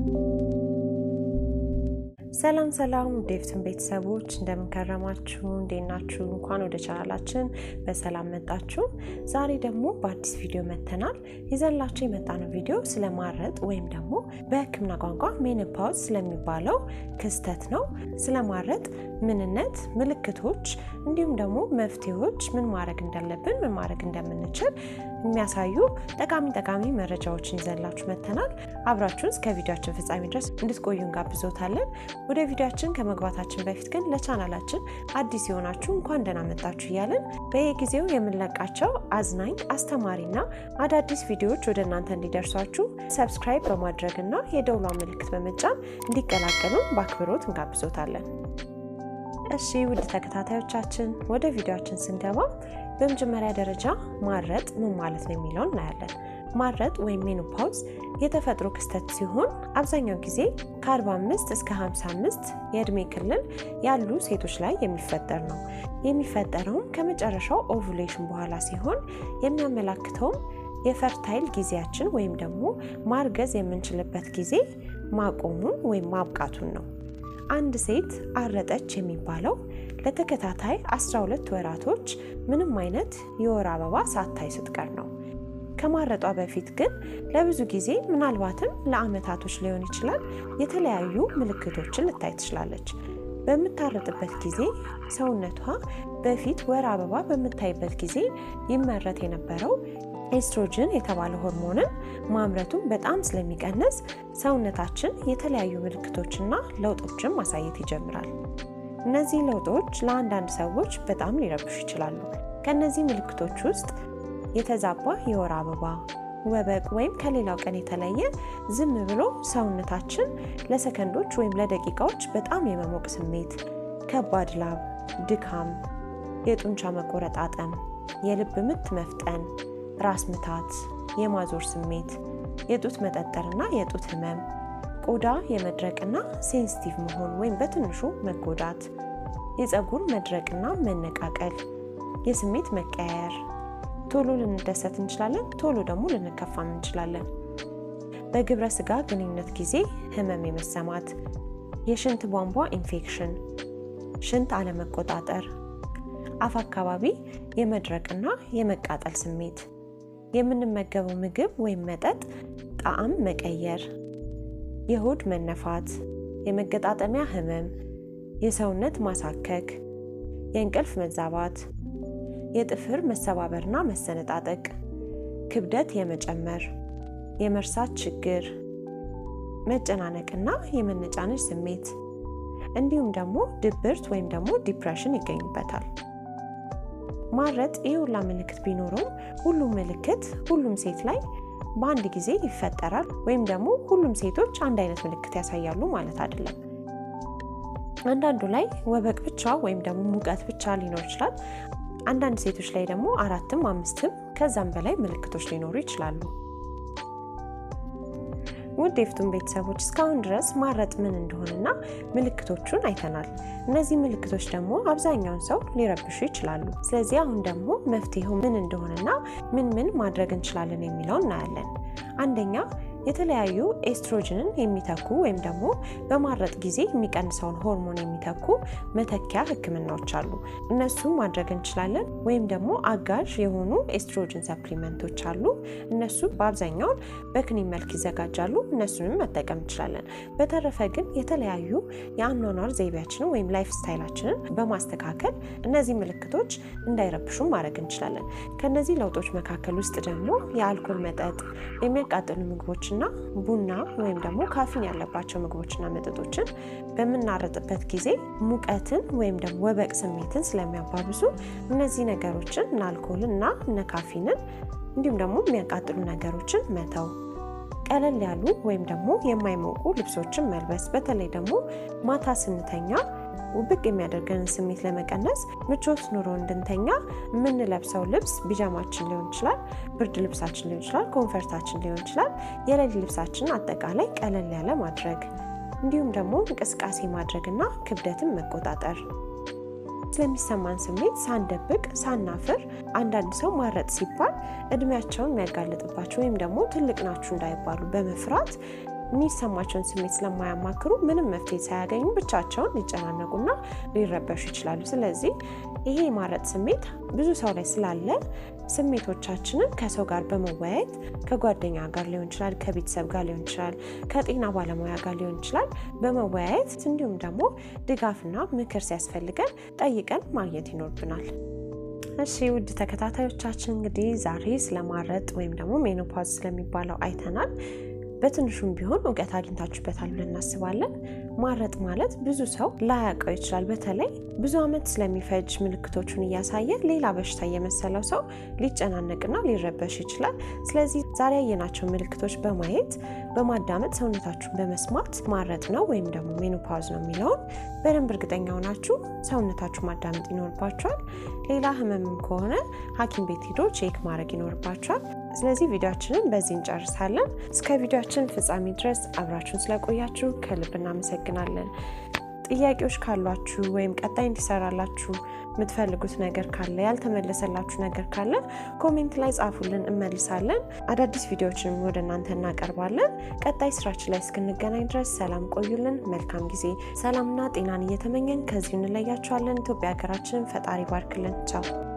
ሰላም ሰላም ዴቭትን ቤተሰቦች እንደምንከረማችሁ እንዴት ናችሁ? እንኳን ወደ ቻናላችን በሰላም መጣችሁ። ዛሬ ደግሞ በአዲስ ቪዲዮ መተናል። ይዘንላችሁ የመጣነው ቪዲዮ ስለማረጥ ወይም ደግሞ በሕክምና ቋንቋ ሜኖፓውዝ ስለሚባለው ክስተት ነው። ስለማረጥ ምንነት፣ ምልክቶች እንዲሁም ደግሞ መፍትሄዎች፣ ምን ማድረግ እንዳለብን፣ ምን ማድረግ እንደምንችል የሚያሳዩ ጠቃሚ ጠቃሚ መረጃዎችን ይዘንላችሁ መተናል። አብራችሁን እስከ ቪዲዮችን ፍጻሜ ድረስ እንድትቆዩ እንጋብዞታለን። ወደ ቪዲዮችን ከመግባታችን በፊት ግን ለቻናላችን አዲስ የሆናችሁ እንኳን ደህና መጣችሁ እያለን በየጊዜው የምንለቃቸው አዝናኝ አስተማሪና አዳዲስ ቪዲዮዎች ወደ እናንተ እንዲደርሷችሁ ሰብስክራይብ በማድረግና የደውሏ ምልክት በመጫን እንዲቀላቀሉን በአክብሮት እንጋብዞታለን። እሺ ውድ ተከታታዮቻችን ወደ ቪዲዮችን ስንገባ በመጀመሪያ ደረጃ ማረጥ ምን ማለት ነው የሚለውን እናያለን። ማረጥ ወይም ሜኖፓውዝ የተፈጥሮ ክስተት ሲሆን አብዛኛው ጊዜ ከ45 እስከ 55 የእድሜ ክልል ያሉ ሴቶች ላይ የሚፈጠር ነው። የሚፈጠረውም ከመጨረሻው ኦቭሌሽን በኋላ ሲሆን የሚያመላክተውም የፈርታይል ጊዜያችን ወይም ደግሞ ማርገዝ የምንችልበት ጊዜ ማቆሙን ወይም ማብቃቱን ነው። አንድ ሴት አረጠች የሚባለው ለተከታታይ 12 ወራቶች ምንም አይነት የወር አበባ ሳታይ ስትቀር ነው። ከማረጧ በፊት ግን ለብዙ ጊዜ ምናልባትም ለአመታቶች ሊሆን ይችላል የተለያዩ ምልክቶችን ልታይ ትችላለች። በምታረጥበት ጊዜ ሰውነቷ በፊት ወር አበባ በምታይበት ጊዜ ይመረት የነበረው ኤስትሮጅን የተባለ ሆርሞንን ማምረቱን በጣም ስለሚቀንስ ሰውነታችን የተለያዩ ምልክቶችና ለውጦችን ማሳየት ይጀምራል። እነዚህ ለውጦች ለአንዳንድ ሰዎች በጣም ሊረብሹ ይችላሉ። ከእነዚህ ምልክቶች ውስጥ የተዛባ የወር አበባ፣ ወበቅ ወይም ከሌላው ቀን የተለየ ዝም ብሎ ሰውነታችን ለሰከንዶች ወይም ለደቂቃዎች በጣም የመሞቅ ስሜት፣ ከባድ ላብ፣ ድካም፣ የጡንቻ መቆረጣጠም፣ የልብ ምት መፍጠን ራስ ምታት፣ የማዞር ስሜት፣ የጡት መጠጠርና የጡት ህመም፣ ቆዳ የመድረቅና ሴንሲቲቭ መሆን ወይም በትንሹ መጎዳት፣ የፀጉር መድረቅና መነቃቀል፣ የስሜት መቀያየር፣ ቶሎ ልንደሰት እንችላለን፣ ቶሎ ደግሞ ልንከፋም እንችላለን። በግብረ ስጋ ግንኙነት ጊዜ ህመም የመሰማት፣ የሽንት ቧንቧ ኢንፌክሽን፣ ሽንት አለመቆጣጠር፣ አፍ አካባቢ የመድረቅና የመቃጠል ስሜት የምንመገበው ምግብ ወይም መጠጥ ጣዕም መቀየር፣ የሆድ መነፋት፣ የመገጣጠሚያ ህመም፣ የሰውነት ማሳከክ፣ የእንቅልፍ መዛባት፣ የጥፍር መሰባበርና መሰነጣጠቅ፣ ክብደት የመጨመር፣ የመርሳት ችግር፣ መጨናነቅና የመነጫነጭ ስሜት እንዲሁም ደግሞ ድብርት ወይም ደግሞ ዲፕሬሽን ይገኙበታል። ማረጥ ይህ ሁላ ምልክት ቢኖረውም ሁሉም ምልክት ሁሉም ሴት ላይ በአንድ ጊዜ ይፈጠራል ወይም ደግሞ ሁሉም ሴቶች አንድ አይነት ምልክት ያሳያሉ ማለት አይደለም። አንዳንዱ ላይ ወበቅ ብቻ ወይም ደግሞ ሙቀት ብቻ ሊኖር ይችላል። አንዳንድ ሴቶች ላይ ደግሞ አራትም አምስትም ከዛም በላይ ምልክቶች ሊኖሩ ይችላሉ። ውድ የፍቱን ቤተሰቦች እስካሁን ድረስ ማረጥ ምን እንደሆነና ምልክቶቹን አይተናል። እነዚህ ምልክቶች ደግሞ አብዛኛውን ሰው ሊረብሹ ይችላሉ። ስለዚህ አሁን ደግሞ መፍትሄው ምን እንደሆነና ምን ምን ማድረግ እንችላለን የሚለው እናያለን። አንደኛ የተለያዩ ኤስትሮጅንን የሚተኩ ወይም ደግሞ በማረጥ ጊዜ የሚቀንሰውን ሆርሞን የሚተኩ መተኪያ ሕክምናዎች አሉ። እነሱም ማድረግ እንችላለን። ወይም ደግሞ አጋዥ የሆኑ ኤስትሮጅን ሰፕሊመንቶች አሉ። እነሱ በአብዛኛውን በክኒን መልክ ይዘጋጃሉ። እነሱንም መጠቀም እንችላለን። በተረፈ ግን የተለያዩ የአኗኗር ዘይቤያችንን ወይም ላይፍ ስታይላችንን በማስተካከል እነዚህ ምልክቶች እንዳይረብሹ ማድረግ እንችላለን። ከነዚህ ለውጦች መካከል ውስጥ ደግሞ የአልኮል መጠጥ፣ የሚያቃጥሉ ምግቦች እና ቡና ወይም ደግሞ ካፊን ያለባቸው ምግቦችና መጠጦችን በምናረጥበት ጊዜ ሙቀትን ወይም ደግሞ ወበቅ ስሜትን ስለሚያባብሱ እነዚህ ነገሮችን እነ አልኮልን እና እነ ካፊንን እንዲሁም ደግሞ የሚያቃጥሉ ነገሮችን መተው፣ ቀለል ያሉ ወይም ደግሞ የማይሞቁ ልብሶችን መልበስ፣ በተለይ ደግሞ ማታ ስንተኛ ውብቅ የሚያደርገንን ስሜት ለመቀነስ ምቾት ኑሮ እንድንተኛ የምንለብሰው ልብስ ቢጃማችን ሊሆን ይችላል፣ ብርድ ልብሳችን ሊሆን ይችላል፣ ኮንፈርታችን ሊሆን ይችላል። የሌሊት ልብሳችን አጠቃላይ ቀለል ያለ ማድረግ እንዲሁም ደግሞ እንቅስቃሴ ማድረግና ክብደትን መቆጣጠር ስለሚሰማን ስሜት ሳንደብቅ ሳናፍር አንዳንድ ሰው ማረጥ ሲባል እድሜያቸውን የሚያጋልጥባቸው ወይም ደግሞ ትልቅ ናችሁ እንዳይባሉ በመፍራት የሚሰማቸውን ስሜት ስለማያማክሩ ምንም መፍትሄ ሳያገኙ ብቻቸውን ሊጨናነቁና ሊረበሹ ይችላሉ። ስለዚህ ይሄ የማረጥ ስሜት ብዙ ሰው ላይ ስላለ ስሜቶቻችንን ከሰው ጋር በመወያየት ከጓደኛ ጋር ሊሆን ይችላል፣ ከቤተሰብ ጋር ሊሆን ይችላል፣ ከጤና ባለሙያ ጋር ሊሆን ይችላል በመወያየት እንዲሁም ደግሞ ድጋፍና ምክር ሲያስፈልገን ጠይቀን ማግኘት ይኖርብናል። እሺ ውድ ተከታታዮቻችን እንግዲህ ዛሬ ስለማረጥ ወይም ደግሞ ሜኖፓዝ ስለሚባለው አይተናል። በትንሹም ቢሆን እውቀት አግኝታችሁበታል ብለን እናስባለን። ማረጥ ማለት ብዙ ሰው ላያውቀው ይችላል። በተለይ ብዙ ዓመት ስለሚፈጅ ምልክቶቹን እያሳየ ሌላ በሽታ እየመሰለው ሰው ሊጨናነቅና ሊረበሽ ይችላል። ስለዚህ ዛሬ ያየናቸው ምልክቶች በማየት በማዳመጥ ሰውነታችሁን በመስማት ማረጥ ነው ወይም ደግሞ ሜኖፓዝ ነው የሚለውን በደንብ እርግጠኛ ሆናችሁ ሰውነታችሁ ማዳመጥ ይኖርባችኋል። ሌላ ህመምም ከሆነ ሐኪም ቤት ሄዶ ቼክ ማድረግ ይኖርባችኋል። ስለዚህ ቪዲዮችንን በዚህ እንጨርሳለን። እስከ ቪዲዮችን ፍጻሜ ድረስ አብራችሁን ስለቆያችሁ ከልብ እናመሰግናለን። ጥያቄዎች ካሏችሁ ወይም ቀጣይ እንዲሰራላችሁ የምትፈልጉት ነገር ካለ ያልተመለሰላችሁ ነገር ካለ ኮሜንት ላይ ጻፉልን፣ እንመልሳለን። አዳዲስ ቪዲዮዎችንም ወደ እናንተ እናቀርባለን። ቀጣይ ስራችን ላይ እስክንገናኝ ድረስ ሰላም ቆዩልን። መልካም ጊዜ፣ ሰላምና ጤናን እየተመኘን ከዚሁ እንለያችኋለን። ኢትዮጵያ ሀገራችንን ፈጣሪ ባርክልን። ቻው